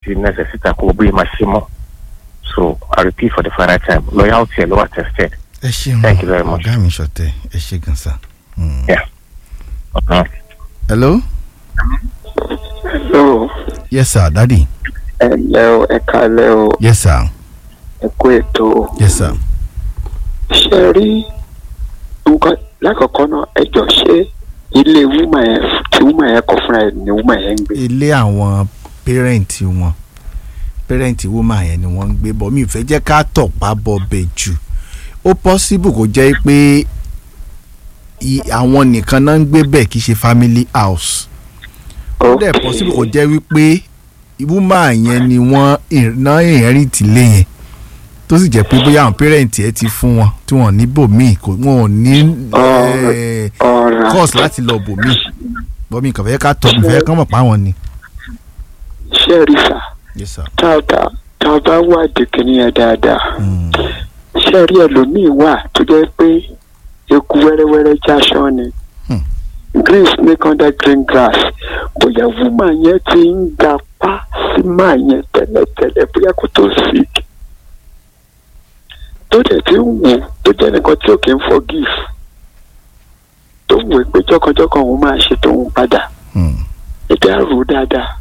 ti nẹ́sẹ̀ síta kó bí máa ṣe mọ́ so I repeat for the final time loyalty ẹ̀ ló wà tested. ẹ ṣeun Thank you very much. ọ̀gá mi ṣọ̀tẹ̀ ẹ ṣe gan sa. Mm. Yeah. Uh-huh. hello Hello, yes sir daddy ẹ lẹ́ o, ẹ kálẹ́ o, yes sir ẹ kú ètò o. yes sir. Ṣé rí nǹkan lákọ̀ọ́kọ́ náà ẹ jọ ṣé ilé wúmà yẹn tí wúmà yẹn kọ fúnra ẹ̀ ni wúmà yẹn ń gbé. ilé àwọn pẹ́rẹ́ǹtì wọn pẹ́rẹ́ǹtì woman yẹn ni wọ́n ń gbé bọ̀ mi ì fẹ́ jẹ́ ká tọ̀pá bọ̀ bẹ̀ jù ó possible kó jẹ́ pé i- àwọn nìkan náà ń gbé bẹ̀ kì í ṣe family house ó dẹ̀ possible kó jẹ́ wípé woman yẹn ni wọ́n iná inherit ilé yẹn tó sì jẹ́ pé bóyá àwọn pẹ́rẹ́ǹtì ẹ ti fún wọn tí wọ́n ní bòmíì kò wọ́n ò ní eh, ọ̀rọ̀ course láti lọ bòmíì bọ́mí kàn fẹ́ ká tọ́ mi fẹ́ kán mọ̀ pa wọn ni. ṣé rí sà yes sir. tá a bá tá a bá wádìí kìíní yẹn dáadáa Mm. ṣé rí ẹlòmíì wà tó jẹ́ pé eku wẹ́rẹ́wẹ́rẹ́ jáṣọ́ ni Hmm. green snake under green grass bóyá wúmà yẹn ti ń gapá sí máa yẹn tẹ́lẹ̀tẹ́lẹ̀ bóyá kó tó sick tó dẹ̀ ti ń wò tó jẹ́ nìkan tí ò kí ń forgive tó ń wò pé jọ́kanjọ́kan òun máa ṣe tóun padà Mm. ẹ̀dá rò ó dáadáa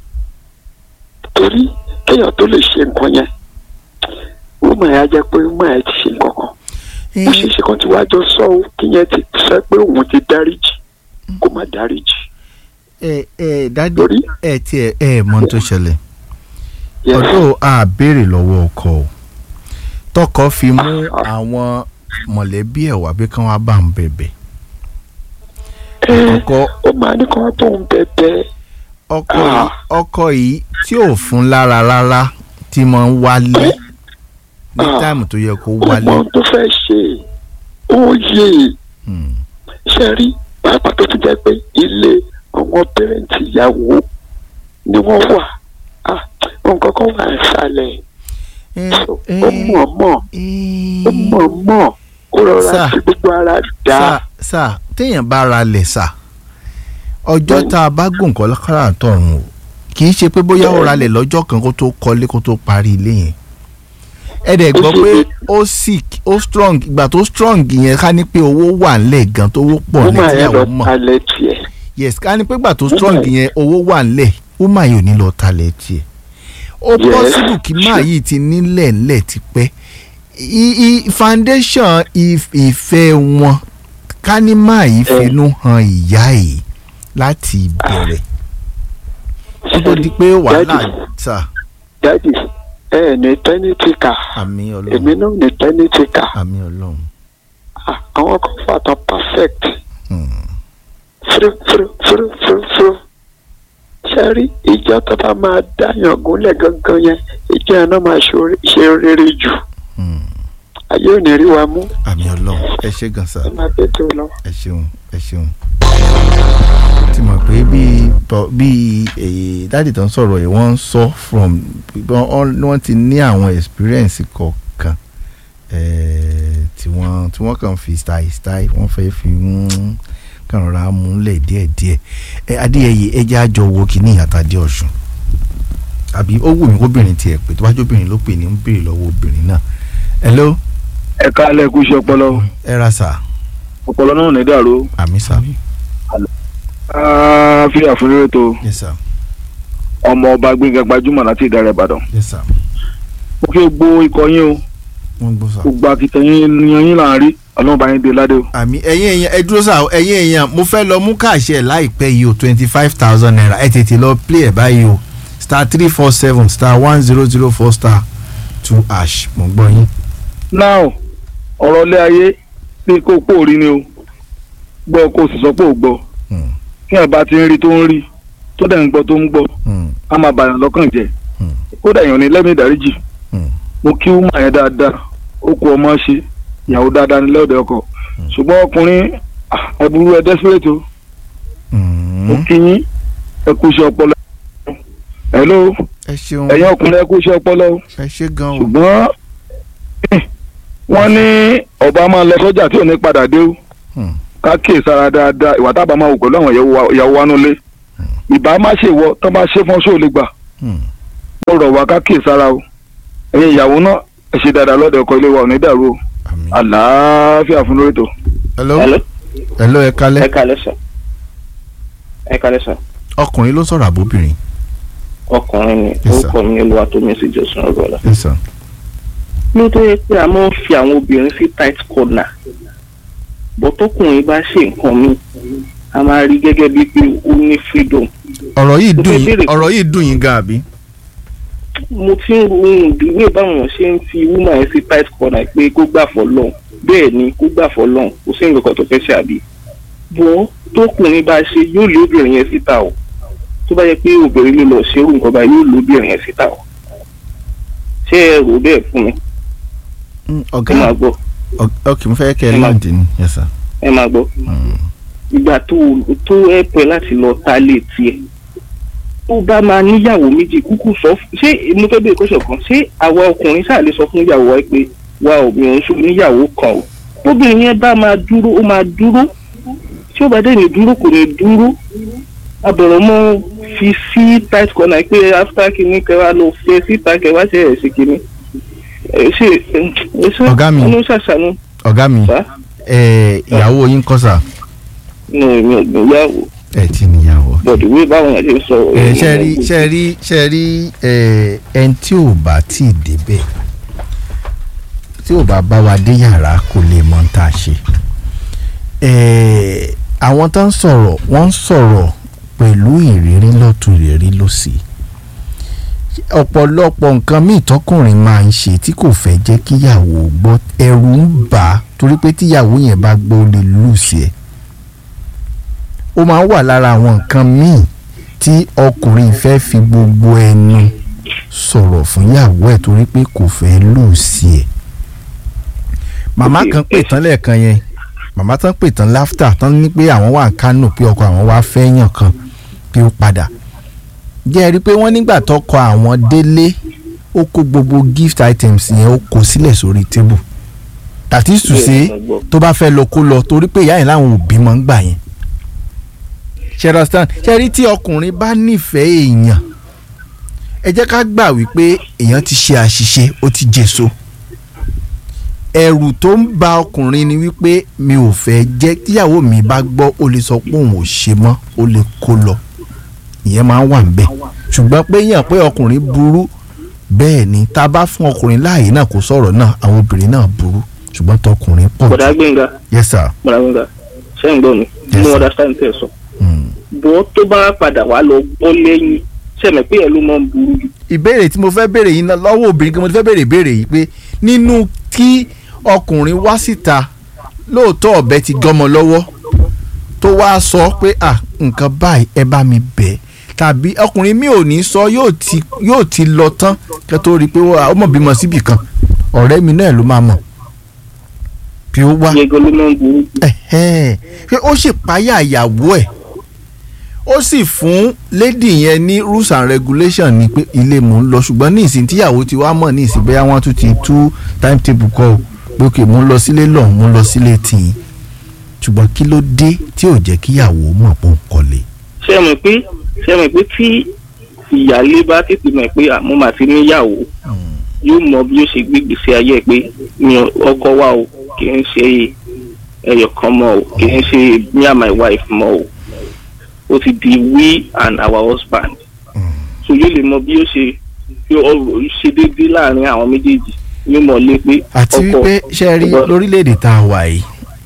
torí kéèyàn tó lè ṣe nǹkan yẹn wúmà yẹn á jẹ́ pé wúmà yẹn ti ṣe nǹkan kan bó ṣe ṣe kan tí wàá jọ sọ ó kíyẹn ti sọ pé òun ti dáríjì kó má dáríjì ẹ ẹ dádì lórí ẹ tí ẹ ẹ mọ ohun tó ṣẹlẹ̀ Yes. ọdún a béèrè lọ́wọ́ ọkọ o tọkọ fi mú àwọn mọ̀lẹ́bí ẹ̀ wá bí kán wá bá ń bẹ̀bẹ̀ ẹ ọkọ ó máa ní kí wọ́n tó ń bẹ̀bẹ̀ ọkọ yìí ọkọ yìí tí ò fún lára rárá tí mo ń wálé ní Ah. táìmù tó yẹ kó ó wálé mọ ohun tó fẹ́ ṣe ó yé Hmm. ṣe rí pàápàá tó ti jẹ́ pé ilé àwọn pẹ́rẹ́ǹtì ìyàwó ni wọ́n wà Ah, nǹkan kan wà ìsàlẹ̀ ẹ ó mọ̀ mọ̀ ó mọ̀ mọ̀ ó rọra Sir. fi gbogbo ara dá sà sà téèyàn bá ra lẹ̀ sà ọjọ́ tá a bá gùn kọ́ lákàrà tọ̀run o kì í ṣe pé bóyá ó ra lẹ̀ lọ́jọ́ kan kó tó kọ́lé kó tó parí ilé yẹn ẹ dẹ̀ gbọ́ pé ó sick ó strong ìgbà tó strong yẹn ká ní pé owó wà ńlẹ̀ gan tó owó pọ̀ ó máa yẹ lọ lẹ́tíyàwó mọ̀ talẹ̀ tiẹ̀ yes ká ní pé ìgbà tó strong yẹn owó wà ńlẹ̀ ó máa yóò ní lọ talẹ̀ tiẹ̀ ó Yes. possible kí máa yìí ti nílẹ̀ ńlẹ̀ tipẹ́ I- i- foundation if- ìfẹ́ wọn ká ní máa yìí finú han ìyá yìí láti bẹ̀rẹ̀ kó tó di pé wàhálà Daddy. sà dádì ẹ ẹ ní tẹ́nítì kà àmì èmi ọlọ́run náà ní tẹ́nítì kà àmì ọlọ́run Ah, àwọn kan fà tán perfect Hmm. fúrú fúrú fúrú fúrú fúrú ṣe rí ìjọ tó bá máa dáyàn gúnlẹ̀ gangan yẹn ìjọ yẹn náà máa ṣorí- ṣe rere jù Hmm. ayé ò ní rí wa mú àmì ọlọ́run ẹ ṣé gan sà ẹ máa bẹ́ẹ̀ tó lọ. ẹ ṣeun ẹ ṣeun ti mọ̀ pé bíi bọ̀- bíi èyí dáàdì tó ń sọ̀rọ̀ yìí wọ́n ń sọ from wọ́n wọ́n ti ní àwọn experience kọ̀ọ̀kan eh, tí wọ́n tí wọ́n kàn fi style style wọ́n fẹ́ fi ń kàn rọra múlẹ̀ díẹ̀díẹ̀ ẹ adéyẹyẹ ẹjẹ́ àjọ wo kìíní àtàdé ọ̀ṣun àbí ó wù mí kóbìnrin tiẹ̀ pé tó bá jóbìnrin ló pè ní ń béèrè lọ́wọ́ obìnrin náà hello ẹ káalẹ́ kú iṣẹ́ ọpọlọ ẹ ra sà ọpọlọ náà ní dàrú àmì sà fi àfúnrẹ́rẹ́ tó yes sir ọmọ ọba gbẹ̀ngà gbajúmọ̀ láti ìdárẹ̀ ìbàdàn yes sir mo fi gbó ikọ̀ yín o wọ́n gbọ́ sà. gbogbo akitẹ̀yìn yan yín là ń rí ọlọ́run bá yín dé ládé o. àmì ẹ̀yin èèyàn ẹ dúró sáà ẹ̀yin èèyàn mo fẹ́ lọ mú káàṣì ẹ̀ láìpẹ́ yìí o twenty five thousand naira ẹ tètè lọ play ẹ̀ báyìí o star three four seven star one zero zero four star two ash mo gbọ́ yín. now ọ̀rọ̀ ilé ayé ní kó pòórí ni o gbọ́ kó o sì sọ pé ò gbọ́ Hmm, kí ẹ̀ bá ti ń rí tó ń rí tó dẹ̀ ń gbọ́ tó ń gbọ́ hmm, á máa bàyàn lọ́kàn jẹ́ Hmm. kódà èèyàn ní lẹ́mìí ìdáríjì hmm. mo kí wúmà yẹn dáadáa ó kú ọmọ ṣe ìyàwó dáadáa ní lọ́ọ̀dẹ̀ ọkọ ṣùgbọ́n ọkùnrin ah, ẹ burú ẹ desperate o Hmm. mo kí yín ẹ kú iṣẹ́ ọpọlọ hello ẹ ṣeun ẹ̀yin ọkùnrin ẹ kú iṣẹ́ ọpọlọ o ẹ ṣe gan o. ṣùgbọ́n eh, wọ́n ní ọba máa lọ sọ́jà tí ò ní padà dé o Hmm. ká kíyè sára dáadáa ìwà tábà máa wò pẹ̀lú àwọn ìyàwó wa- ìyàwó wa nulẹ̀ ìbá má ṣe wọ tán bá ṣe fọ́n sóò lè gbà Hmm. mo rọ̀ wá ká kíyè sára o ẹ̀yin ìyàwó náà ẹ ṣe dáadáa lọ́dọ̀ ọkọ ilé wa ò ní dàrú o àmín. àlàáfíà fún lórí ètò. hello hello hello ẹ ẹ kalẹ́ kalẹ sọ ẹ kalẹ sọ ọkùnrin ló sọ̀rọ̀ àbóbìnrin ọkùnrin ni Yes, sir. orúkọ mi olúwa tó mẹsì jọsùn ọgọlá. yes sir. ló tó yẹ pé a máa ń fi àwọn obìnrin sí tight corner bọ́ tọkùnrin bá ṣe nǹkan mi a máa rí gẹ́gẹ́ bíi pé ó ní freedom. ọ̀rọ̀ yìí Mo dùn fẹ́ yín béèrè- ọ̀rọ̀ yìí dùn yín gan àbí. mo ti ń ro ohun ìdílé báwọn ṣe ń fi woman yẹn sí tight corner pé kó gbà fọ́ lọ́hùn bẹ́ẹ̀ ni kó gbà fọ́ lọ́hùn kò sí nǹkan kan tó fẹ́ ṣe àbí. bọ́ tọkùnrin bá ṣe yóò lé obìnrin yẹn síta o tó bá yẹ pé obìnrin ló lọ ṣerú nǹkan báyìí yóò lé obìnrin yẹn síta o ṣé ẹ rò bẹ́ẹ̀ fún mi Mm, ẹ máa ọ̀gá gbọ́ ọ- ok mo fẹ́ kẹ́ ẹ Ẹ máa- láǹdì ni yes sir. ẹ máa gbọ́ Mm. ìgbà tó tó ẹ pẹ́ láti lọ ta lé tiẹ̀ tó bá máa níyàwó méjì kúkú sọ fún- ṣé mo fẹ́ bèèrè kọ́sọ̀ kan ṣé àwa ọkùnrin ṣáà lè sọ fún ìyàwó wa pé wa ò mi ò ń sọ níyàwó kan o tóbìnrin yẹn bá máa dúró ó máa dúró tí ó bá dé ní dúró kò ní dúró abọ̀rọ̀ mọ́ fi sí tight corner pé after kìíní kẹwàá lọ fẹ́ síta kẹwàá ṣe ẹ̀ sí kìíní ẹ ṣe ẹ ṣe Ọ̀gá mi. ọ̀nà ṣàṣàánú ọ̀gá mi bá ẹ ìyàwó yín kọ́ sà nù èmi ò gbìyàwó ẹ ti níyàwó. bọ̀dù wí báwọn yẹn ṣe sọ. ẹ ṣe rí ṣe rí ṣe rí ẹ ẹni tí ò bá tí ì débẹ̀ tí ò bá bá wa dé yàrá kò lè mọ tá a ṣe. ẹ àwọn tó ń sọ̀rọ̀ wọ́n ń sọ̀rọ̀ pẹ̀lú ìrírí lọ́tún ìrírí lọ́sì ọ̀pọ̀lọpọ̀ nǹkan míì tọkùnrin máa ń ṣe tí kò fẹ́ jẹ́ kíyàwó gbọ́ ẹ̀rù ń bà á torí pé tíyàwó yẹn bá gbọ́ ó lè lùsì ẹ̀ ó máa ń wà lára àwọn nǹkan míì tí ọkùnrin fẹ́ fi gbogbo ẹnu sọ̀rọ̀ fún ìyàwó ẹ̀ torí pé kò fẹ́ lùsì ẹ̀ màmá Ok, kan pè ẹ- tán lẹ́ẹ̀kan yẹn màmá tán pè tán láftà tán ní pé àwọn wà ń kánò pé ọkọ àwọn wá fẹ́ yàn kan pé ó padà jẹ́ ẹ rí i pé wọ́n nígbà tọkọ àwọn délé ó kó gbogbo gift items yẹn ó kó sílẹ̀ sórí tébù that is to say tó bá fẹ́ lọ kó lọ torí pé ìyá yẹn láwọn òbí máa ń gbà yẹn ṣe understand ṣe rí tí ọkùnrin bá nífẹ̀ẹ́ èèyàn ẹ jẹ́ ká gbà wípé èèyàn ti ṣe àṣìṣe ó ti jèso ẹ̀rù tó ń ba ọkùnrin ni wípé mi ò fẹ́ jẹ́ tíyàwó mi bá gbọ́ ó lè sọ pé òun ò ṣe mọ́ ó lè kó lọ ìyẹn máa ń wà níbẹ̀ ṣùgbọ́n pé yàn pé ọkùnrin burú bẹ́ẹ̀ ni tá a bá fún ọkùnrin láàyè náà kó sọ̀rọ̀ náà àwọn obìnrin náà burú ṣùgbọ́n tọkùnrin pọ̀ bọ̀dà jù gbẹ̀ngà yes sir. bọ̀dà gbẹ̀ngà ṣé ń gbọ́ mi Yes, mo sir. understand tẹ̀ sọ. Mm. bọ́ tó bá padà wá lọ bọ́ lẹ́yìn sẹ́mi pé ẹ̀ ló máa ń burú jù. ìbéèrè tí mo fẹ́ béèrè yìí náà lọ́wọ́ obìnrin kan mo ti fẹ́ béèrè ìbéèrè yìí pé nínú kí ọkùnrin wá síta lóòótọ́ ọ̀bẹ ti gọ́mọ lọ́wọ́ tó wá sọ pé à nǹkan báyìí ẹ bá mi bẹ̀ tàbí ọkùnrin mi ò ní sọ yóò ti yóò ti lọ tán kẹ́ tó rí i pé ó mọ̀ bímọ síbì kan ọ̀rẹ́ mi náà ló máa mọ̀ bí ó wá yẹgọ ló máa ń burú jù. ẹ̀hẹ́n pé ó sì páyà ìyàwó ẹ̀ ó sì fún lady yẹn ní rules and regulation ni pé ilé mò ń lọ ṣùgbọ́n ní ìsìn tíyàwó ti wá mọ̀ ní ìsìn bóyá wọ́n tún ti tú timetable kọ́ ọ pé òkè mò ń lọ sílé lọ́hùn mò ń lọ sílé tìyín ṣùgbọ́n kí ló dé tí ò jẹ́ kíyàwó mọ̀ pé ó ń kọ́lé. ṣé ẹ mọ̀ pé ṣé ẹ mọ̀ pé tí ìyáálé bá tètè mọ̀ pé àmọ́ màá ti níyàwó yóò mọ bí ó ṣe gbé gbèsè ayé ẹ pé mi ò- ọkọ wa o kì í ṣe ẹyọ kan mọ́ o kì í ṣe me and my wife mọ́ o ó ti di we and our husband so yóò lè mọ bí ó ṣe bí ọ̀rọ̀ ṣe déédéé láàrin àwọn méjèèjì yóò mọ̀ lé pé àti ọkọ wípé ṣe rí ọkọ- lórílẹ̀‐èdè tá a wà yìí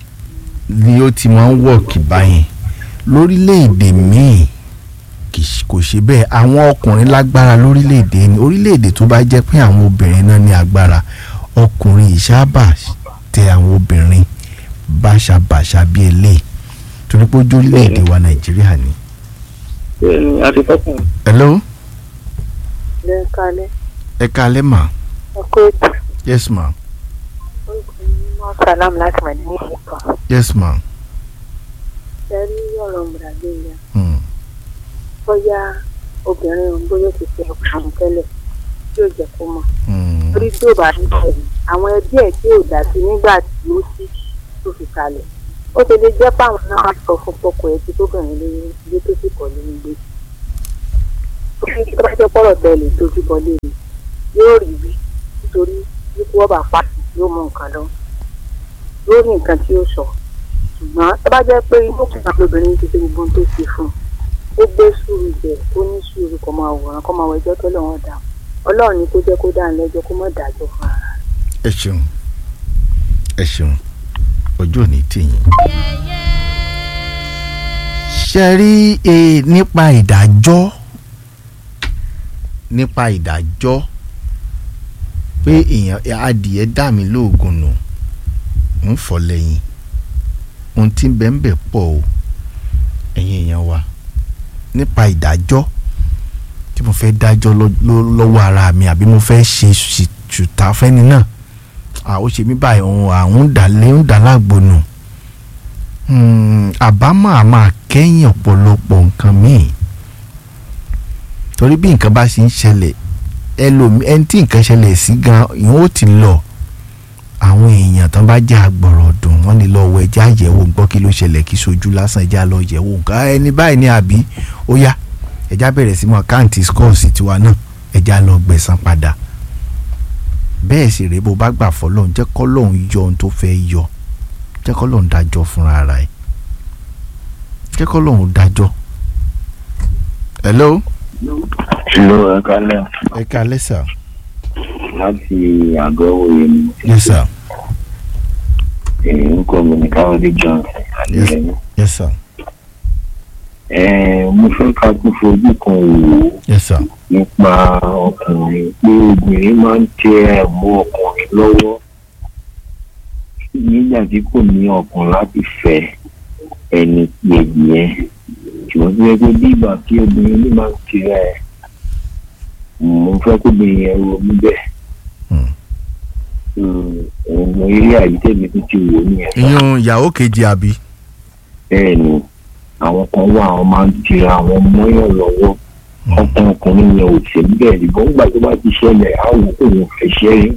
ni ó ti máa ń wọ̀kì báyìí lórílẹ̀‐èdè míì kì í- kò ṣe bẹ́ẹ̀ àwọn ọkùnrin lágbára lórílẹ̀‐èdè ni orílẹ̀‐èdè tó bá jẹ́ pé àwọn obìnrin náà ní agbára ọkùnrin ìṣáàbà tẹ àwọn obìnrin báṣabàṣa bíi eléyìí torí pé ojú orílẹ̀‐èdè wa nàìjíríà ni. ẹni àti fọkùnrin. hello lẹ́ kalẹ̀ ẹ káalẹ́ mà ọkọ̀ ètò yes ma orúkọ mi ní mọ́ sàlámù láti mọ̀ ní ìfipá yes ma ṣẹ́rí ọ̀rọ̀ mùràgbéyà hmm. bóyá obìnrin òun bóyá ó ti fẹ́ ọkùnrin tẹ́lẹ̀ tí ò jẹ́ kó mọ̀ Hmm. torí tí ò bá ní bẹ̀rẹ̀ àwọn ẹbí ẹ̀ tí ò dá sí nígbà tí ó sì tó fi kalẹ̀ ó ti lè jẹ́ páwọn náà wá sọ fún pọkọ ẹ̀ tí tóbìnrin lóyún ilé tó sì kọ̀ lóyún gbé torí tó bá jẹ́ pọ̀rọ̀ tẹ̀lé tójú bọlé ni yóò rí bí nítorí ikú ọba pàṣẹ yóò mú nǹkan lọ yóò ní nǹkan tí ó sọ ṣùgbọ́n tó bá jẹ́ pé inú kan lóbìnrin ti ṣe gbogbo ohun tó ṣe fún un ó gbé sùúrù jẹ ó ní sùúrù kó máa wòran kó máa wọ ẹjọ́ tó lọ́wọ́ dà ọlọ́run ni kó jẹ́ kó dá lẹ́jọ́ kó má dájọ́ fún ara rẹ̀. ẹ ṣeun ẹ ṣeun ọjọ́ òní tìyìn. ṣe rí e nípa ìdájọ́ nípa ìdájọ́ pé èèyàn adìẹ dà mí lóògùn nù ń fọ́ lẹ́yìn ohun tí ń bẹ ń bẹ pọ̀ o ẹ̀yin èèyàn wa nípa ìdájọ́ tí mo fẹ́ dájọ́ lọ́- lọ́- lọ́wọ́ ara mi àbí mo fẹ́ ṣe ṣùtà fẹ́ni náà à ó ṣe mí báyìí òun àwọn dàlẹ́ ń dà lágbónú àbámọ̀ a máa kẹ́yìn ọ̀pọ̀lọpọ̀ nǹkan míì torí bí nǹkan bá ṣe ń ṣẹlẹ̀ ẹlòmí ẹni tí nǹkan ṣẹlẹ̀ sí gan ìyẹn ó ti lọ àwọn èèyàn tán bá jẹ́ àgbọ̀rọ̀ dùn wọ́n ní lọ wọ ẹja àyẹ̀wò gbọ́ kí ló ṣẹlẹ̀ kí sojú lásán ẹja lọ yẹ̀wò nǹkan ẹni báyìí ní àbí ó yá ẹja bẹ̀rẹ̀ sí mọ́ àkáǹtì scores tiwa náà ẹja lọ gbẹ̀san padà bẹ́ẹ̀ sì rèé bó bá gbà fọlọ́run jẹ́ kọ́lọ́run yọ ohun tó fẹ́ yọ jẹ́ kọ́lọ́run dájọ́ fúnra ara ẹ̀ jẹ́ kọ́lọ́run dájọ́. hello. Hello, ẹ kálẹ̀ ẹ kalẹ́ sà. láti àgọ́ òye ni yes sir. èyí ń kọ́ mi ní káwọ́dé Johnson adéyẹmí. yes sir. Ẹ mo fẹ́ ká tún fojú kan wò ó yes sir. nípa ọkùnrin pé obìnrin máa ń tẹ ẹ̀mú ọkùnrin lọ́wọ́ nígbà tí kò ní ọkàn láti fẹ́ ẹni kejì yẹn ṣùgbọ́n tó yẹ pé bí ìgbà tí obìnrin ní máa ń tirẹ̀ ẹ̀ mo fẹ́ kó obìnrin yẹn ronú bẹ́ẹ̀. ọ̀nà eré àyítẹ́mi tó ti wò nìyẹn. ìyún ìyàwó kejì àbí. bẹ́ẹ̀ ni àwọn kan wà àwọn máa ń tira àwọn mọ́yàn lọ́wọ́ ọkàn ọkùnrin yẹn ò sí bẹ́ẹ̀ nígbà nígbà tó bá ti ṣẹlẹ̀ àwọn òun fẹ́ ṣẹ́ rí.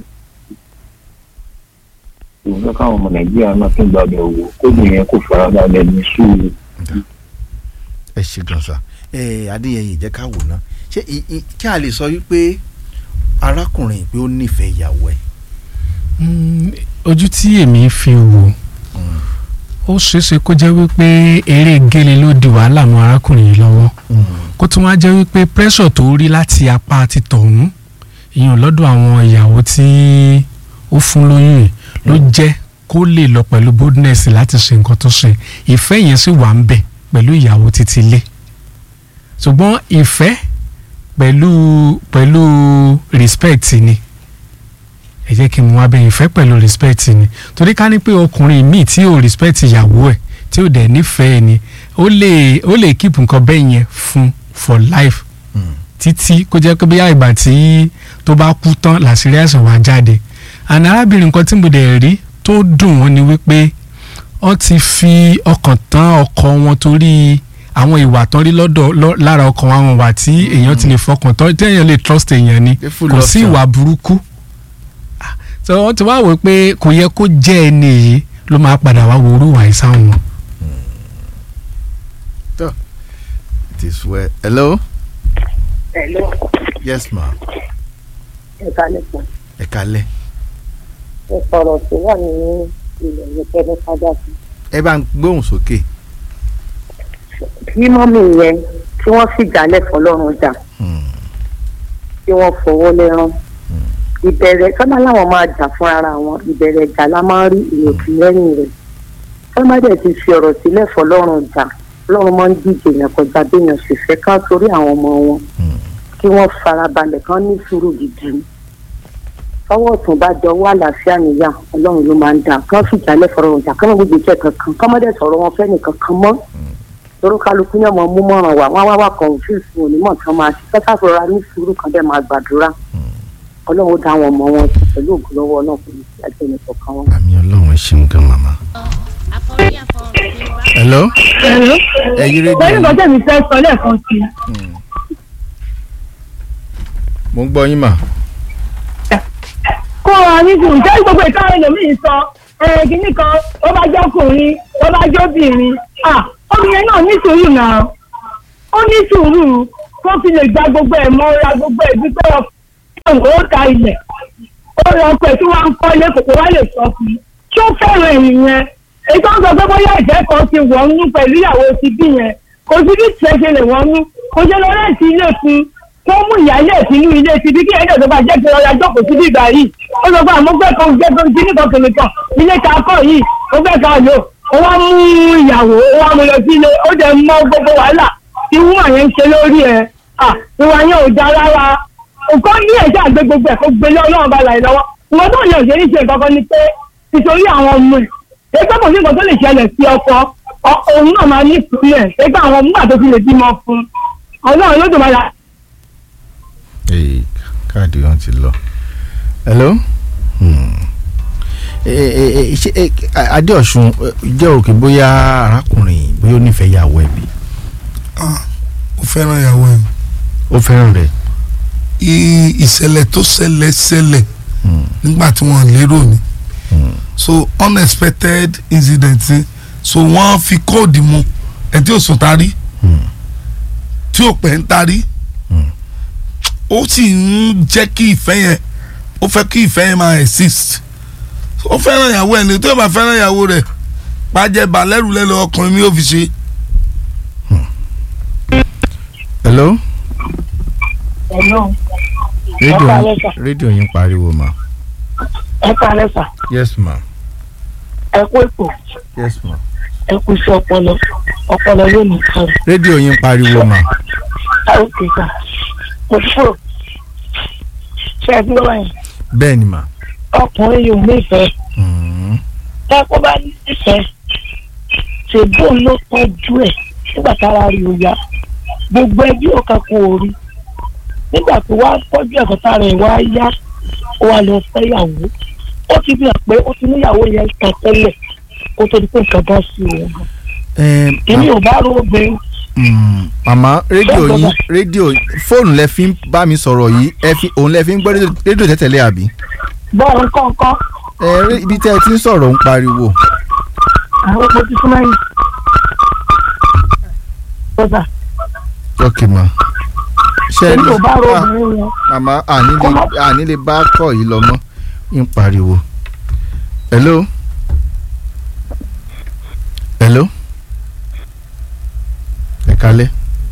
ìwọ́n káwọn ọmọ nàìjíríà náà tún gbàgbé owó kóbìnrin yẹn kò farabalẹ̀ ní sùúrù. ẹ ṣe gan sa ẹ adéyẹyẹ jẹ́ ká wò ná ṣé i- i- kí a lè sọ wípé arákùnrin pé ó nífẹ̀ẹ́ ìyàwó ẹ̀. Mm, ojú tí èmi fi wò ó ṣeéṣe kó jẹ́ wípé eré gélé ló di wàhálà mọ́ arákùnrin yìí lọ́wọ́ kó tún wá jẹ́ wípé pressure tó rí láti apá ti tọ̀hún ìyẹn lọ́dọ̀ àwọn ìyàwó tí ó fún lóyún yìí ló jẹ́ kó lè lọ pẹ̀lú boldness láti ṣe nǹkan tó ṣe ìfẹ́ yẹn sì wà ń bẹ̀ pẹ̀lú ìyàwó títí ilé ṣùgbọ́n ìfẹ́ pẹ̀lú pẹ̀lú respect ni ẹ jẹ́ kí n mú abẹ́ ìfẹ́ pẹ̀lú respect ni torí ká ní pé ọkùnrin míì tí ò respect ìyàwó ẹ̀ tí ò dẹ̀ nífẹ̀ẹ́ ni ó lè ó lè keep nǹkan bẹ́ẹ̀ yẹn fún for life títí kó jẹ́ pé bóyá ìgbà tí tó bá kú tán làṣírí àìsàn wá jáde àná arábìnrin kan tí mo dẹ̀ rí tó dùn wọ́n ni wípé wọ́n ti fi ọkàn tán ọkọ wọn torí àwọn ìwà tán rí lọ́dọ̀ lọ́- lára ọkàn wọn àwọn ìwà tí èèyàn ti lè fọkàn tán tí èèyàn lè trust èèyàn ni Pé full kò sí option. ìwà burúkú Ah, so wọ́n ti wá wò pé kò yẹ kó jẹ́ ẹni yìí ló máa padà wá wo orú ìwà ìsáwọn wọn. it is well. hello. Hello. yes ma. ẹ̀ka nípa ẹ kalẹ́. ìsọ̀rọ̀ tó wà ní ilẹ̀ yẹn kẹ́ni padà sí. ẹ bá ń gbóhùn sókè. bí mọ́mì yẹn tí wọ́n sì jálẹ̀ fọlọ́run jà tí wọ́n fọwọ́ lẹ́rán ìbẹ̀rẹ̀ sábà láwọn máa jà fún ara wọn ìbẹ̀rẹ̀ ìjà la máa ń rí ìrètí lẹ́yìn rẹ̀ sábà dẹ̀ ti fi ọ̀rọ̀ sílẹ̀ fọlọ́run jà ọlọ́run máa ń díje yẹn kọjá béèyàn sì fẹ́ ká torí àwọn ọmọ wọn kí wọ́n farabalẹ̀ kán ní sùúrù gidi ọwọ́ ọ̀tún bá jọ wá àlàáfíà níyà ọlọ́run ló máa ń dà kán fìjálẹ̀ fọ̀rọ̀ jà kán gbogbo ìjẹ́ kankan kán mọ́dẹ̀ sọ̀rọ̀ wọn fẹ́ nìkan kan mọ́ torí kálukú ní ọmọ mú mọ̀ràn wá wọ́n wá wà confuse wọn onímọ̀ tí wọ́n máa ṣe kẹ́kẹ́ àfọ̀rọ̀ ní sùúrù kan dẹ̀ máa gbàdúrà ọlọ́run dá àwọn ọmọ wọn sí pẹ̀lú ògùn lọ́wọ́ náà kò ní sí àjẹ́ nìkan kan wọn. àmì ọlọ́run ẹ ṣeun gan màmá. hello. ẹ yí rédíò pẹ̀lú yín. nǹkan tẹ̀mí fẹ́ sọ lẹ́ẹ̀kan sí i. mo ń gbọ́ yín mà. kó o ní sùn jẹ́ gbogbo ìtàn ẹlòmíín sọ ẹ̀ kìíní kan ó bá jẹ́ ọkùnrin ó bá jẹ́ obìnrin ah obìnrin náà ní sùúrù náà ó ní sùúrù tó fi lè gba gbogbo ẹ̀ mọ́ra gbogbo ẹ̀ bí pé ó ta ilẹ̀ ó lọ pẹ̀ tí wọ́n ń kọ́lé kòkó wá lè sọ fún un tí ó fẹ́ràn ẹ̀yìn yẹn èyí tó ń sọ pé bóyá ìfẹ́ kan ti wọ̀ nú pẹ̀lú ìyàwó ti bí yẹn kò sí bí tiẹ̀ ṣe lè wọ́n nú kò ṣe lọ rẹ́ǹtì ilé fún kó mú ìyáálé ìpinnu ilé ti bí kí ẹ̀jẹ̀ tó bá jẹ́ pé ọ̀yà jókòó sí bíbá yìí ó sọ pé àmúgbẹ́ kan jẹ́ pé kí nìkan kìnnì kan ilé ta kọ́ yìí ó fẹ́ ká lò ó wá mú ìyàwó ó wá mú lọ sí ilé ó dẹ̀ mọ gbogbo wàhálà tí wúmà yẹn ń ṣe lórí ẹ̀ ìwà yẹn ò já rárá nǹkan ní ẹ̀jẹ̀ àgbẹ̀ gbogbo ẹ̀ kó gbélé ọlọ́run bá láì lọ́wọ́ ìwọ́n tó yàn ṣe ní ṣe nǹkan kan ni pé nítorí àwọn ọmọ ẹ̀ ẹgbẹ́ kò sí nǹkan tó lè ṣẹlẹ̀ sí ọkọ òun náà máa ní ìpínlẹ̀ ẹgbẹ́ àwọn ọmọ àti òfin lè bímọ fún ọlọ́run ló dùn máa yà. ee káàdì wọn ti lọ hello Hmm. Eh, eh, eh, ṣé, eh, adéọ̀sùn eh, jẹ́ òkè bóyá arákùnrin bóyá ó nífẹ̀ẹ́ ìyàwó ẹ̀ bí ó fẹ́ràn ìyàwó ẹ̀ ó fẹ́ràn rẹ̀ I- ìṣẹ̀lẹ̀ tó ṣẹlẹ̀ ṣẹlẹ̀ nígbà tí wọ́n lérò ni so unexpected incident ni so wọ́n fi kóòdù mu ẹ̀ tí ò sùn tarí tí ò pẹ́ ń tarí ó sì ń jẹ́ kí ìfẹ́ yẹn ó fẹ́ kí ìfẹ́ yẹn máa exist ó fẹ́ràn ìyàwó ẹ̀ ní tó bá fẹ́ràn ìyàwó rẹ̀ pàjẹ́ balẹ̀rù lẹ́nu ọkùnrin mi ò fi ṣe. hello ẹ̀lọ́ rédíò Ẹ yín- káalẹ́ sà. rédíò yín pariwo ma ẹ kálẹ̀ sà yes ma ẹ kú èpò yes ma ẹ kú iṣẹ́ ọpọlọ ọpọlọ yóò ní kárẹ̀ rédíò yín pariwo ma ókè sà mo ti kúrò ṣe é bí wọ́n yẹn bẹ́ẹ̀ ni ma ọkùnrin yóò nífẹ̀ẹ́ Hmm. táko bá nífẹ̀ẹ́ ṣègbó ló tọ́jú ẹ̀ nígbà tára rí o yá gbogbo ẹbí ọ̀ka kò rí nígbà tó wá tọ́jú ẹ̀kọ́ tára ẹ̀ wá yá ó wá lọ fẹ́yàwó ó ti fi hàn pé ó ti níyàwó yẹn ta tẹ́lẹ̀ kó tó di pé nǹkan bá sí òun Eh, èmi ò bá rò obìnrin Mm, màmá rédíò Ṣé yín bàbá? rédíò fóònù lẹ fi ń bá mi sọ̀rọ̀ yìí ẹ fi òun lẹ fi ń gbọ́ rédíò- rédíò tẹ́tẹ̀lé àbí. bọ́ọ̀ kọ̀ọ̀kan ẹ rí ibi tẹ́ ẹ ti ń sọ̀rọ̀ ń pariwo. àwọn ọmọ ti súnmọ́ yìí. bọ́dà ok ma. ṣe èmi ò bá rò Ah, obìnrin yẹn màmá àní lè àní lè bá kọ̀ yìí lọ mọ́ ń pariwo. hello. hello. ẹ kalẹ́.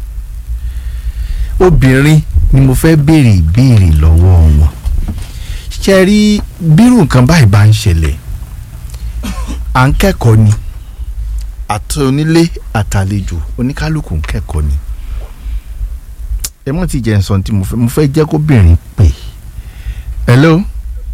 obìnrin ni mo fẹ́ béèrè ìbéèrè lọ́wọ́ wọn. ṣe rí bírù nǹkan báyìí bá ń ṣẹlẹ̀ à ń kẹ́kọ̀ọ́ ni àti onílé àtàlejò oníkálukú ń kẹ́kọ̀ọ́ ni ẹ mọ̀ tí jẹ́ nsọ̀n tí mo fẹ́ mo fẹ́ jẹ́ kóbìnrin pè hello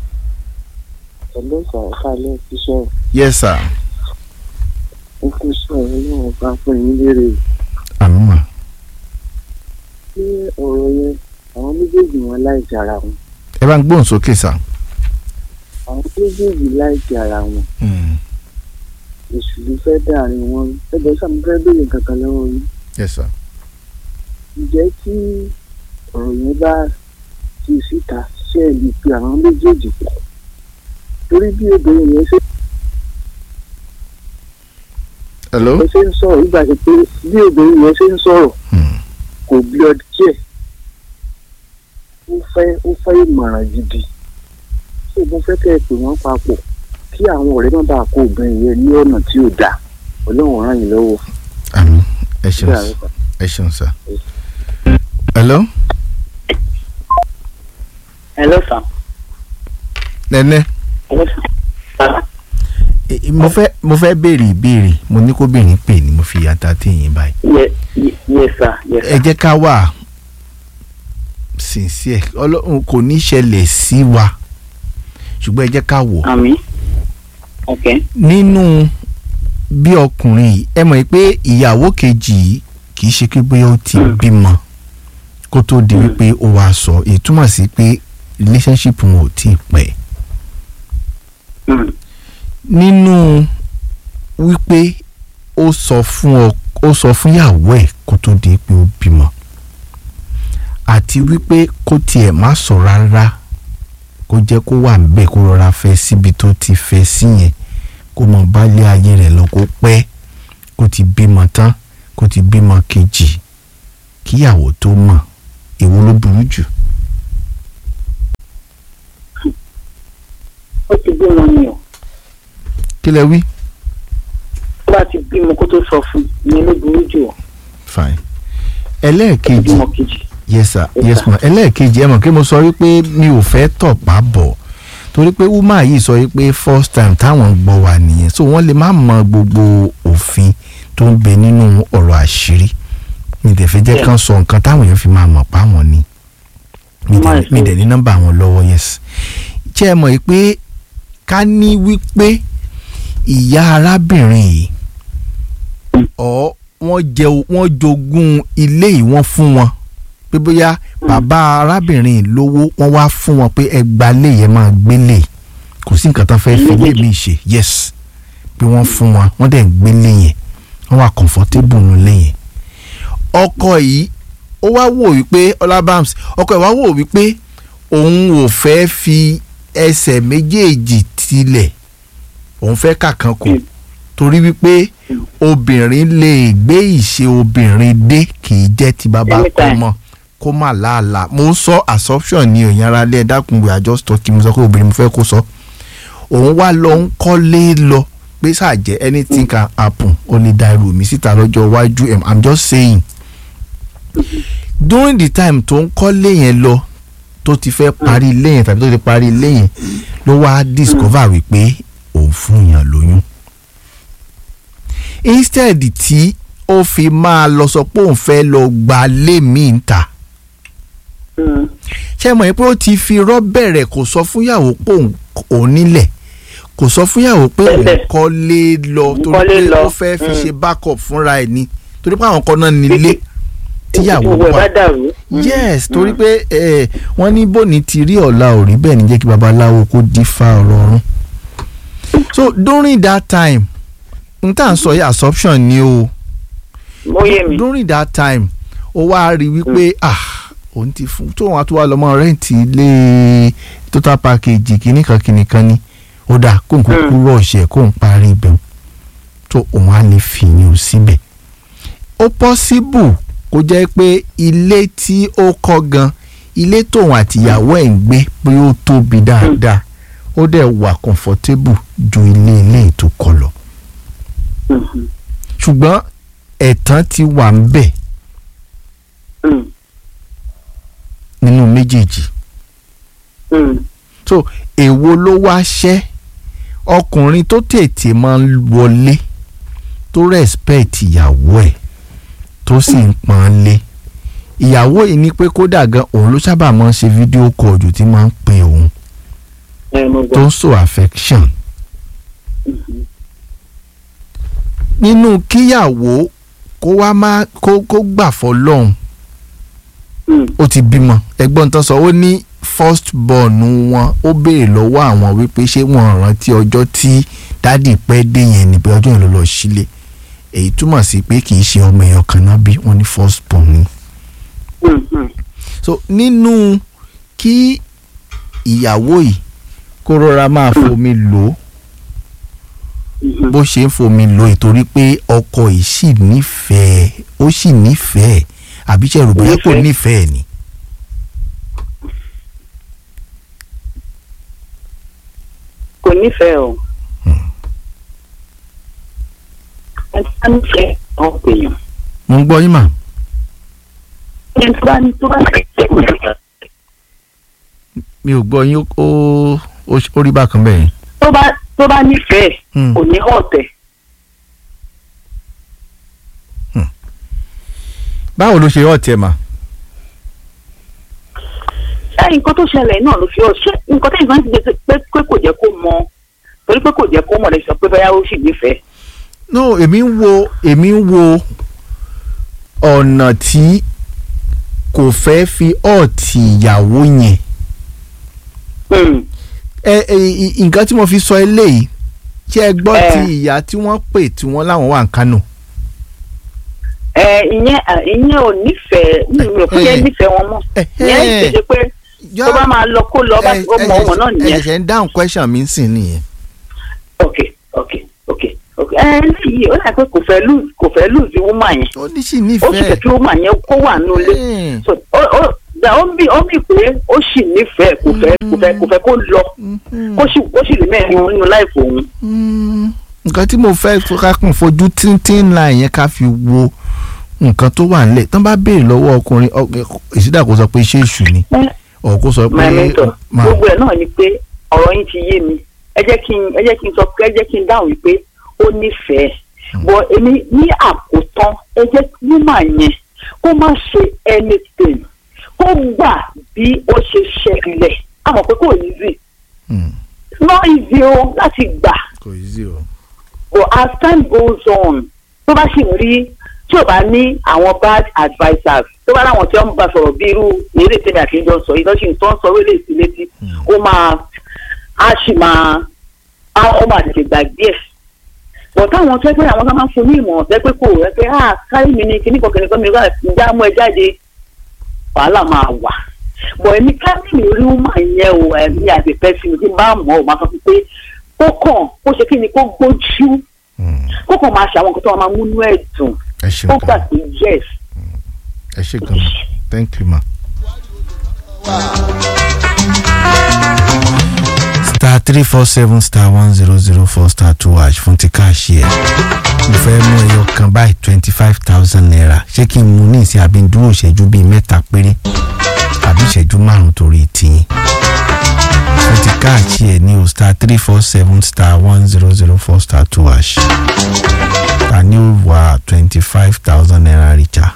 Hello sir, kálẹ̀ iṣẹ́ yes sir ìfúnṣẹ́ ọlọ́run bá fún yín lérè. àmì mà Ṣé ọ̀rọ̀ yẹn àwọn méjèèjì wọn láìsí ara wọn? ẹ bá ń gbóhùn sókè sà. Àwọn méjèèjì láìsí ara wọn. Èṣù ló fẹ́ dàrin wọn. Ẹgbẹ́ sàmú fẹ́ béèrè kankan lọ́wọ́ yín. yes sir Ǹjẹ́ tí ọ̀rọ̀ yẹn bá ti síta ṣe é lè pe àwọn méjèèjì pọ̀? Torí bí obìnrin yẹn ṣe hello yẹn ṣe ń sọ̀rọ̀ nígbà tí pé bí obìnrin yẹn ṣe ń sọ̀rọ̀ kò bí ọdún díẹ̀ ó fẹ́ ó fẹ́ ìmọ̀ràn gidi ṣé mo fẹ́ kẹ́ ẹ pè wọ́n papọ̀ kí àwọn ọ̀rẹ́ má bàa kó obìnrin yẹn ní ọ̀nà tí ò dáa ọlọ́run ràn yín lọ́wọ́. àmì ẹ ṣeun Ṣé sà ẹ ṣeun sà hello hello sir. nẹ́nẹ́ hello sir. Eh, eh, mo fẹ́ mo fẹ́ béèrè ìbéèrè mo ní kóbìnrin pè ní mo fi yàtà téèyàn báyìí Ye- ye- yes sir yes ẹ sir. jẹ́ ká wà sincere ọlọ́run kò ní ṣẹlẹ̀ sí wa ṣùgbọ́n ẹ jẹ́ ká wò àmì ok nínú bí ọkùnrin yìí ẹ mọ̀ pé ìyàwó kejì yìí kì í ṣe pé bóyá ó ti bímọ kó tó di wípé ó wàá sọ èyí túmọ̀ sí pé relationship wọn ò tí ì pẹ́ nínú wípé ó sọ fún ọ ó sọ fún ìyàwó ẹ̀ kó tó di pé ó bímọ àti wípé kó tiẹ̀ má sọ rárá kó jẹ́ kó wà níbẹ̀ kó rọra fẹ́ síbi tó ti fẹ́ sí yẹn kó mọ bálé ayé rẹ̀ lọ kó pẹ́ kó ti bímọ tán kó ti bímọ kejì kíyàwó tó mọ̀ èwo ló burú jù. ó ti bímọ ni o kí lẹ wí. tó bá ti bímọ kó tó sọ fún ìyẹn ló burú jù o fine ẹlẹ́ẹ̀kejì bímọ kejì. yes sir yes ma ẹlẹ́ẹ̀kejì ẹ mọ̀ kí mo sọ wípé mi ò fẹ́ tọ̀pá bọ̀ torí pé woman yìí sọ wípé first time táwọn gbọ́ wà nìyẹn so wọ́n lè má mọ gbogbo òfin tó ń bẹ nínú ọ̀rọ̀ àṣírí mi dẹ̀ fẹ́ jẹ́ kán sọ nǹkan táwọn èèyàn fi máa mọ̀ pa wọn ni mi dẹ̀- mi dẹ̀ ní nọ́mbà wọn lọ́wọ́ yes ṣé ẹ mọ̀ yìí pé ká ní wípé ìyá arábìnrin yìí ọ̀ wọ́n jẹ wọ́n jogún ilé yìí wọ́n fún wọn pé bóyá bàbá arábìnrin yìí lówó wọ́n wá fún wọn pé ẹ gba ilé yẹn máa gbélé kò sí nǹkan tán fẹ́ fi ilé mi ṣe yes pé wọ́n fún wọn wọ́n dẹ̀ ń gbélé yẹn wọ́n wà comfortable nílé yẹn ọkọ yìí ó wá wò wípé ọlábàms ọkọ ẹ̀ wá wò wípé òun ò fẹ́ fi ẹsẹ̀ méjèèjì tilẹ̀ òun fẹ́ kàkan kù torí wípé obìnrin lè gbé ìṣe obìnrin dé kì í jẹ́ ti bàbá kó mọ̀ kó má láàlà mo ń sọ assumption ni òyìn ara lé ẹ dákun we are just talking mo sọ pé obìnrin mo fẹ́ kó sọ òun wá lọ ń kọ́lé lọ pé ṣàjẹ́ anything can happen ó lè da irú mi síta lọ́jọ́ iwájú em, i'm just saying during the time tó ń kọ́lé yẹn lọ tó ti fẹ́ parí ilé yẹn tàbí tó ti parí ilé yẹn ló wá discover wípé òun fún yàn lóyún instead tí ó fi máa lọ sọ pé òun fẹ́ lọ gba lé míì ń ta ṣé mọ̀ pé ó ti fi irọ́ bẹ̀rẹ̀ kò sọ fúnyàwó pé òun òun nílẹ̀ kò sọ fúnyàwó pé òun kọ́lé lọ torí kọ́lé pé lọ. ó fẹ́ fi Mm. ṣe backup fúnra ẹ̀ ni torí pé àwọn kan náà nílé tíyàwó gbogbo ẹ̀ wà bá dàrú. yes torí pé eh, wọ́n ní bòní ti rí ọ̀la ò rí bẹ́ẹ̀ ni jẹ́ kí babaláwo kó dífá ọ̀rọ̀ ọ̀run so during that time n tá à ń sọ yìí assumption ni o Ó yé mi. during that time ó wá rí wípé ah òun ti fún tóun àti wà lọ́mọ rẹ́ǹtì ilé total package kìíní kan kìíní kan ni ó dà kóun kúkú rọ̀ọ̀ṣẹ̀ kóun parí ibẹ̀ tó òun á lè fìyàn síbẹ̀ ó possible kó jẹ́ pé ilé tí ó kọ́ gan ilé tóun àtìyàwó ẹ̀ ń gbé pé ó tóbi dáadáa ó dẹ̀ wà comfortable ju ilé ilé tó kọ́ lọ ṣùgbọ́n ẹ̀tàn ti wà ń bẹ̀ nínú méjèèjì so èwo ló wá ṣẹ́ ọkùnrin tó tètè máa ń wọlé tó respect ìyàwó ẹ̀ tó sì ń pọ́n ọ́n lé ìyàwó yìí ní pé kódà gan òun ló sábà máa ń ṣe fídíò call jù tí máa ń pè òun tó ń so affection nínú kíyàwó kó wá má kó kó gbà fọlọ́hún ó ti bímọ ẹgbọ́n tán sọ ó ní first born wọn ó béèrè lọ́wọ́ àwọn wípé ṣé wọ́n rántí ọjọ́ tí dádì pẹ́ dé yẹn ni pé ọjọ́ yẹn ló lọ sílé èyí túmọ̀ sí pé kì í ṣe ọmọ èèyàn kan náà bí wọ́n ní first born ni. so nínú kí ìyàwó yìí kó rọra máa fomi lò ó bó ṣe ń fomi lò ó torí pé ọkọ yìí sì nífẹ̀ẹ́ ó sì nífẹ̀ẹ́ àbí ṣe rò bóyá kò nífẹ̀ẹ́ ni. kò nífẹ̀ẹ́ o. ẹni tó bá nífẹ̀ẹ́ ọ̀ pèèyàn. mo ń gbọ́ yín mà. ẹni tó bá ní tó bá nífẹ̀ẹ́ kò nífẹ̀ẹ́. mi ò gbọ́ yín ó ó- ó rí bákan bẹ́ẹ̀ yẹn. tó bá tó bá nífẹ̀ẹ́ Hmm. kò ní ọ̀tẹ̀. báwo ló ṣe yọ ọ̀tẹ̀ mà. ṣé nǹkan tó ṣẹlẹ̀ náà ló fi ọ̀ ṣé nǹkan tẹ́yìn kan ti gbé pé pé kò jẹ́ kó mọ torí pé kò jẹ́ kó mọ̀ lè sọ pé báyà ó sì nífẹ̀ẹ́. no èmi ń wo èmi ń wo ọ̀nà tí kò fẹ́ fi ọ̀tì ìyàwó yẹn. ẹ ẹ ì- nǹkan tí mo fi sọ eléyìí ṣé ẹ gbọ́ ti ìyá tí wọ́n pè tí wọ́n láwọn wà ń kánò. ẹ ìyẹn à, ìyẹn ò nífẹ̀ẹ́ mi ò fi yẹn nífẹ̀ẹ́ wọn mọ́ ìyẹn ṣe pé tó bá máa lọ kó lọ bá ó mọ ọmọ náà ẹ nìyẹn. ṣẹ̀ṣẹ̀ ń dáhùn question mi sì nìyẹn. ok ok ok ok ẹ eléyìí ó dà pé kò fẹ́ lose kò fẹ́ lose woman yẹn ó ní sì ó sì nífẹ̀ẹ́ fẹ́ kí woman yẹn kó wà nínú ilé so ó ó da ó mì ó mì pé ó sì nífẹ̀ẹ́ kò fẹ́ kò fẹ́ kò fẹ́ kó lọ kó sì kó sì rí mẹ́rin nínú láìpẹ́ òun. nǹkan tí mo fẹ́ ká kàn fojú tíntín ńlá yẹn ká fi wo nǹkan tó wà nílẹ̀ tán bá béèrè lọ́wọ́ ọkùnrin ìsídà kó sọ pé ṣé èṣù ni ọ̀ kó sọ pé my mentor máa gbogbo ẹ̀ náà ni pé ọ̀rọ̀ yín ti yé mi ẹ jẹ́ kí n ẹ jẹ́ kí n sọ pé ẹ jẹ́ kí n dáhùn wípé ó nífẹ̀ẹ́ bọ̀ èmi ní àkótán ẹ jẹ́ kí woman yẹn kó má ṣe anything kó gbà bí ó ṣe ṣẹlẹ̀ a mọ̀ pé kò easy it's not easy o láti gbà kò easy o. but as time goes on tó bá sì ń rí tí ò bá ní àwọn bad advisers tó bá láwọn tí wọ́n ń bá sọ̀rọ̀ bí irú eré tèmi àti ìjọ sọ yìí lọ́sìn tó ń sọ wílé sí létí ó máa á sì máa á ó máa tètè gbàgbé ẹ̀ but táwọn tó ẹgbẹ́ àwọn tó máa ń fún ní ìmọ̀ ọ̀sẹ̀ pé kò rẹ́ pé ah kárí mi ni kíní kan kíní kan mi rà ǹjẹ́ àmú ẹ jáde wàhálà máa wà but èmi kárí mi rí wúmà yẹn o ẹ̀mí àti pẹ́sì mi tí bá mọ̀ ọ́ máa sọ fún pé kó kàn kó ṣe kí ni kó gbójú kó kàn máa ṣe àwọn nǹkan tó máa múnú ẹ̀ dùn ẹ ṣe ó gan gbà pé yes ẹ ṣe gan thank you ma. star three four seven star one zero zero four star two hash fún ti káàṣì ẹ̀ mo fẹ́ mú ẹyọ kan báyìí twenty five thousand naira ṣé kí n mú ní ìsìn àbí n dúró ìṣẹ́jú bíi mẹ́ta péré àbí ìṣẹ́jú márùn-ún torí tiyín fún ti káàṣì ẹ̀ ní o star three four seven star one zero zero four star two hash ta ni ó wà twenty five thousand naira richa.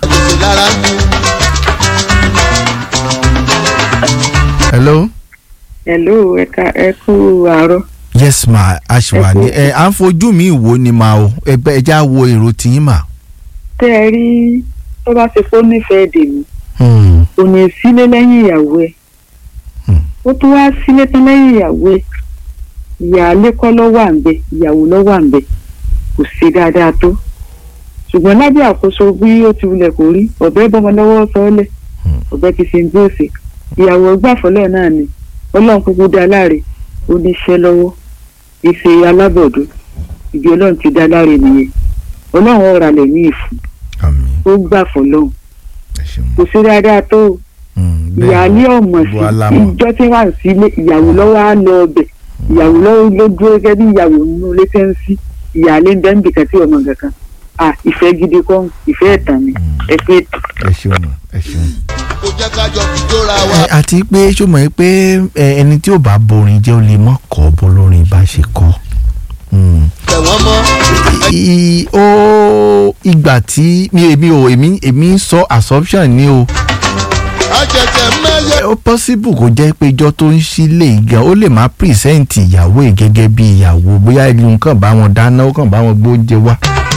hello. hello ẹ̀ka ẹ kú àárọ̀. yes ma a ṣì wà ní ẹ à ń fojú mi wò ni ma o ẹgbẹ́ ẹja wo èrò tiyín mà. tẹ́ ẹ rí tó bá ṣe fún nífẹ̀ẹ́ dèmí kò ní sílé lẹ́yìn ìyàwó ẹ̀ ó tún wá sílé tán lẹ́yìn ìyàwó ẹ̀ ìyáálé kọ́ ló wà ń bẹ̀ ìyàwó ló wà ń bẹ̀ kò sí dáadáa tó ṣùgbọ́n lábẹ́ àkóso bí ó ti wulẹ̀ kó rí ọ̀bẹ bọ́mọ lọ́wọ́ sọ́ọ́lẹ̀ ọ̀bẹ ti ṣe ń bí òsè ìyàwó gbàfọ́lẹ̀ náà ni ọlọ́run kúkú dá láre ó ní iṣẹ́ lọ́wọ́ ìṣe alábọ̀dún ìdí ọlọ́run ti dá láre nìyẹn ọlọ́run ọ̀rà lẹ̀ ní ìfún ó gbà fọlọ́run kò sí dáadáa tó o. ìyáálé ọmọ sí ìjọ tí wà sílé ìyàwó lọ́wọ́ á lọ ọbẹ̀ ìyàwó lọ́wọ́ ló dúró gẹ́gẹ́ bí ìyàwó nínú ilé tẹ́ ń sí ìyáálé ń bẹ́ ń bìkan tí ọmọ kankan à ìfẹ́ gidi kọ́ ìfẹ́ ẹ̀tàn ni ẹ pé. ẹ ṣeun ẹ ṣeun. kò jẹ́ ká jọ fi jóra wa. ẹ àti pé ṣó mọ̀ pé ẹ, ẹni tí ò bá borin jẹ́ ó lè mọ̀ kọ́ bó lórin bá ṣe kọ́. Mm. tẹ̀wọ́n mọ́. I- ó ìgbà tí mi èmi ò èmi èmi ń sọ assumption ni o. àjẹjẹ mẹ́yẹ. ó possible kó jẹ́ pé ijọ́ tó ń sílé gan ó lè má present ìyàwó ẹ̀ gẹ́gẹ́ bí ìyàwó bóyá ìlú kàn bá wọn dáná ó kàn bá wọn gbóúnjẹ wá.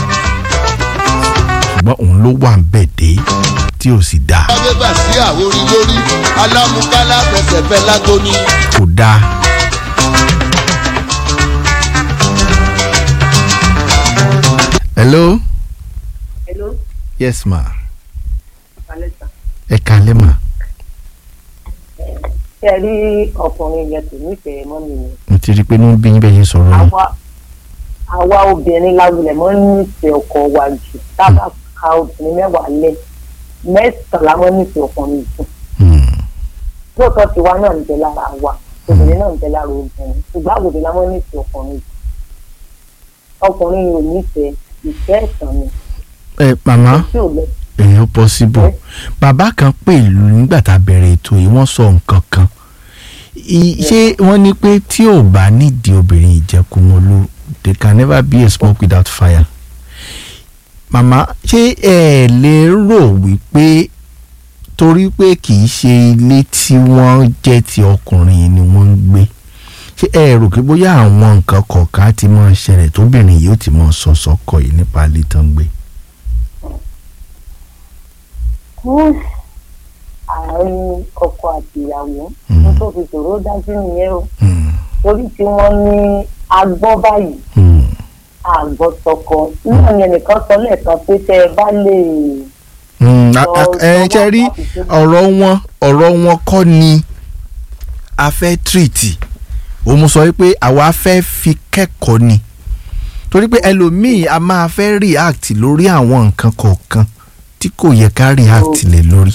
ṣùgbọ́n òun ló wà ń bẹ̀ dé tí ò sì dáa abébà sí àwòrí lórí alámúkálá fẹsẹ̀ fẹ́ lágóní. kò dáa. hello Hello, yes ma Alẹ́sà. ẹ kalẹ́ ma Ṣé ẹ rí ọkùnrin yẹn kò nífẹ̀ẹ́ mọ́ mi ni? n ti rí i pé ní bí bẹ́ẹ̀ yẹn sọ̀rọ̀ yìí. Àwa àwa obìnrin láwùlẹ̀ mọ́ nífẹ̀ẹ́ ọkọ wa jù. Tábà ka obìnrin mẹ́wàá lẹ̀ mẹ́sàn-án la mọ́ nífẹ̀ẹ́ ọkùnrin jù. Lóòótọ́ tiwa náà ń bẹ lára wa, obìnrin náà ń bẹ lára obìnrin. Ṣùgbọ́n àwòrán la mọ́ nífẹ̀ẹ́ ọkùnrin jù. Ọkùnrin yìí ò nífẹ̀ẹ́ ìfẹ́ ẹ̀sán ni. ẹ màmá Tí ò lọ èèyàn possible bàbá kan pè lù nígbà tá a bẹ̀rẹ̀ ètò yìí wọ́n sọ nǹkan kan I- ṣé wọ́n ní pé tí ò bá nídìí obìnrin ìjẹkùmọ́lú they can never be a smoke without fire màmá ṣé ẹ lè rò wípé torí pé kì í ṣe ilé tí wọ́n jẹ́ ti ọkùnrin ni wọ́n ń gbé ṣé ẹ rò pé bóyá àwọn nǹkan kọ̀ọ̀kan á ti máa ṣẹlẹ̀ tóbìnrin yìí ó ti máa sọ sọ́kọ yìí nípa ilé tán ń gbé. àárín ọkọ àti ìyàwó ní tó fi ṣòro dájú nìyẹn o torí tí wọ́n ní agbọ́ báyìí àgbọ̀ tọkọ náà ni ẹnìkan sọ lẹ́ẹ̀kan pé tẹ́ ẹ bá lè Mm, a- a- ẹ ṣe rí ọ̀rọ̀ wọn ọ̀rọ̀ wọn kọ́ ni a fẹ́ tírìtì òun sọ wípé àwa fẹ́ fi kẹ́kọ̀ọ́ ni torí pé ẹlòmíì a máa fẹ́ react lórí àwọn nǹkan kọ̀ọ̀kan tí kò yẹ ká react lé lórí.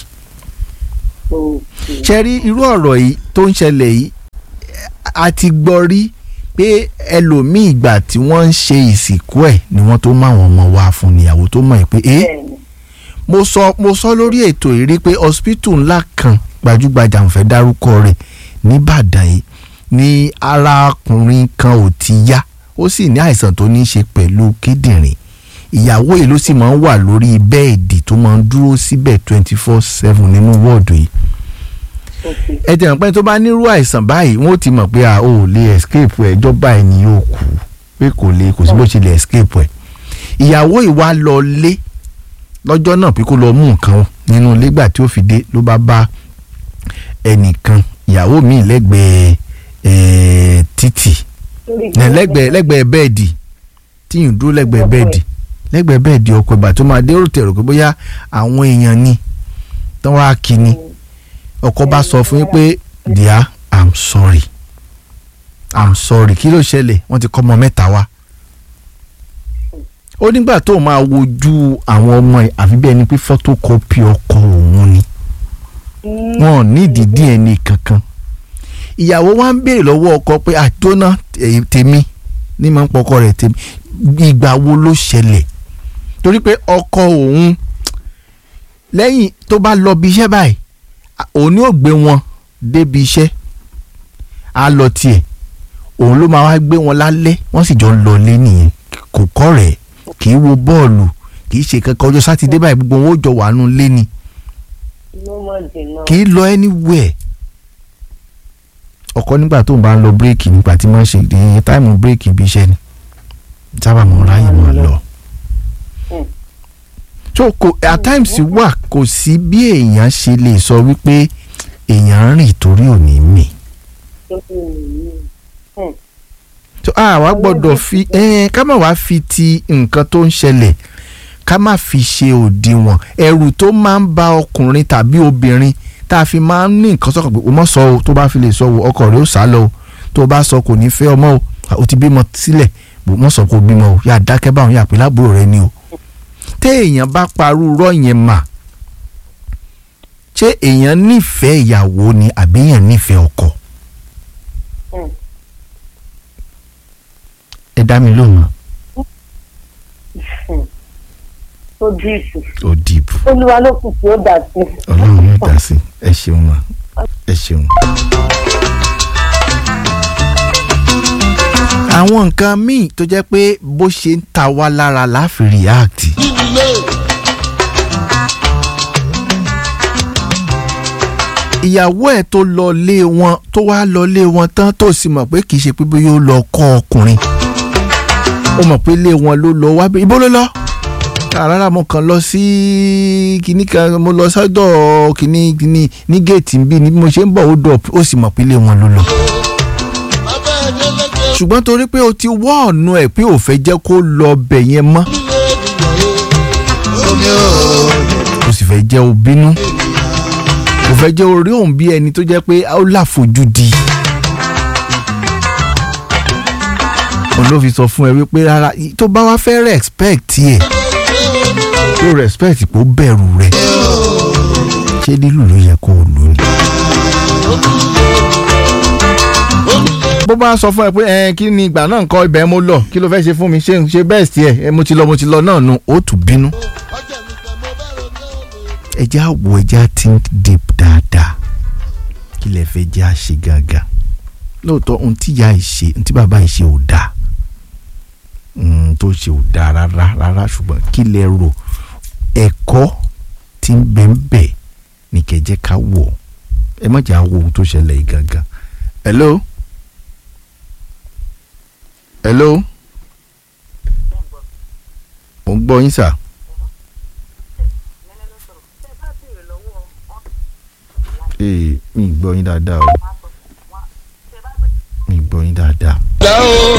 ṣe rí irú ọ̀rọ̀ yìí tó ń ṣẹlẹ̀ yìí a ti gbọ́ rí pé ẹlòmíì ìgbà tí wọ́n ń ṣe ìsìnkú ẹ̀ ni wọ́n tó máwọn ọmọ wa fún níyàwó tó mọ̀ ẹ́ pé ẹ́ mo sọ mo sọ lórí ètò yìí rí pé hospital ńlá kan gbajúgbajà ń fẹ́ dárúkọ rẹ̀ nìbàdàn yìí ni arákùnrin kan ò ti yá ó sì ní àìsàn tó ní í ṣe pẹ̀lú kíndìnrín ìyàwó yìí ló sì máa ń wà lórí bẹ́ẹ̀dì tó máa ń dúró síbẹ̀ twenty four seven nínú wọ́ọ̀dù yìí ẹ jẹ́ pé tó bá nírú àìsàn báyìí wọ́n ti mọ̀ pé a ò lè escape ẹ̀ ẹjọ́ báyìí ni yóò kú pé kò lè kò sí bó ṣe lè escape ẹ̀ ìyàwó ìwà lọ lé lọ́jọ́ náà pé kó lọ mú nǹkan nínú ilé gbà tí ó fi dé ló bá bá ẹnìkan ìyàwó mi lẹ́gbẹ̀ẹ́ ẹ̀ẹ́ títì lẹ́gbẹ̀ẹ́ lẹ́gbẹ̀ẹ́ bẹ́ẹ̀dì tíyìn dúró lẹ́gbẹ̀ẹ́ bẹ́ẹ̀dì lẹ́gbẹ̀ẹ́ bẹ́ẹ̀dì ọkọ̀ ìgbà tó máa dé ó tẹ̀rọ pé bóyá àwọn èèyàn ni tán wá kí ni ọkọ bá sọ fún yín pé dear i'm sorry i'm sorry kí ló ṣẹlẹ̀ wọ́n ti kọ́ ọmọ mẹ́ta wá ó nígbà tó máa wojú àwọn ọmọ ẹ̀ àfi bí ẹni pé photocopy ọkọ òun ni wọn ò nídìí dna kankan ìyàwó wa ń béèrè lọ́wọ́ ọkọ pé àjọná tèmi ní máa ń pọkọ rẹ̀ tèmi ìgbà wo ló ṣẹlẹ̀ torí pé ọkọ òun lẹ́yìn tó bá lọ bí iṣẹ́ báyìí òun ni ó gbé wọn débi iṣẹ́ á lọ tiẹ̀ òun ló máa wá gbé wọn lálẹ́ wọ́n sì jọ ń lọ lé nìyẹn kò kọ́ rẹ̀ kì í wo bọ́ọ̀lù kì í ṣe kankan ọjọ́ sátidé báyìí gbogbo wọn ó jọ wà nù lé ni kì í lọ anywhere ọkọ nígbà tó ń bá ń lọ bírèkì nígbà tí wọ́n ṣe ìdíyẹ táìmù bírèkì ibi iṣẹ́ ni sábà mọ̀ ráyè mọ̀ lọ. so kò at times wà kò sí bí èèyàn ṣe lè sọ wípé èèyàn ń rìn torí òní mì. so àwa gbọ́dọ̀ fi ká má wàá fi ti nǹkan tó ń ṣẹlẹ̀ ká má fi ṣe òdiwọ̀n ẹ̀rù tó máa ń ba ọkùnrin tàbí obìnrin tá a fi máa ń ní nǹkan sọ̀kan pé o mọ̀ sọ o tó bá fi lè sọ o ọkọ rẹ̀ ó sá lọ o tó o bá sọ kò ní fẹ́ ọmọ o o ti bímọ sílẹ̀ o mọ̀ sọ kò bímọ o yà dákẹ́ báwọn yà pé lábúrò rẹ ni o téèyàn bá parú rọ́ yẹn mà ṣé èèyàn nífẹ̀ẹ́ ìyàwó ni àbí èèyàn nífẹ̀ẹ́ ọkọ. ẹ dá mi lóhùn. ó dìbò. ó dìbò. olúwa ló kù tí ó dà sí. ọlọ́run yóò dá sí ẹ ṣeun ma ẹ ṣeun. àwọn nǹkan míì tó jẹ́ pé bó ṣe ń ta wá lára láfi react. ìyàwó ẹ̀ tó lọ lé wọn tó wá lọ lé wọn tán tó sì mọ̀ pé kì í ṣe pé bóyá ó lọ kọ́ ọkùnrin ó mọ̀ pé lé wọn ló lọ wá ibo ló lọ rárá mo kàn lọ sí kinní kan mo lọ sọ́dọ̀ kinní kinní ní géètì bí ni mo ṣe ń bọ̀ ó dọ̀ ó sì mọ̀ pé ilé wọn ló lọ. ṣùgbọ́n torí pé o ti wọ́ ọ̀nà ẹ̀ pé ò fẹ́ jẹ́ kó lọ bẹ̀ yẹn mọ́. o sì fẹ́ jẹ́ o bínú o fẹ́ jẹ́ orí òun bí ẹni tó jẹ́ pé ó láfojúdi. òun ló fi sọ fún ẹ wípé rárá tó bá wá fẹ́ respect ẹ̀ yóò respect kó bẹ̀rù rẹ̀ ṣé lílù ló yẹ kó o lò ní. bó bá sọ fún ẹ pé ẹ kí ni ìgbà náà ń kọ ibẹ̀ mo lọ kí ló fẹ́ ṣe fún mi ṣe ṣe bẹ́ẹ̀ sí ẹ mo ti lọ mo ti lọ náà nu ó tún bínú. ẹjẹ́ àwọ̀ ẹjẹ́ think deep dáadáa kí lẹ fẹ́ jẹ́ àṣe gàgà lóòótọ́ ohun tí ìyá ẹ̀ ṣe ohun tí bàbá ẹ̀ ṣe ò dáa tó ṣe ò dáa rárá rárá ṣùgbọ́n kí lẹ rò ẹ̀kọ́ tí ń bẹ ń bẹ ní kẹjẹ ká wọ̀ ẹ má jà wo ohun tó ṣẹlẹ̀ yìí gangan. hello hello mo ń gbọ́ yín sà. ee mi ì gbọ́ yín dáadáa o mi ì gbọ́ yín dáadáa.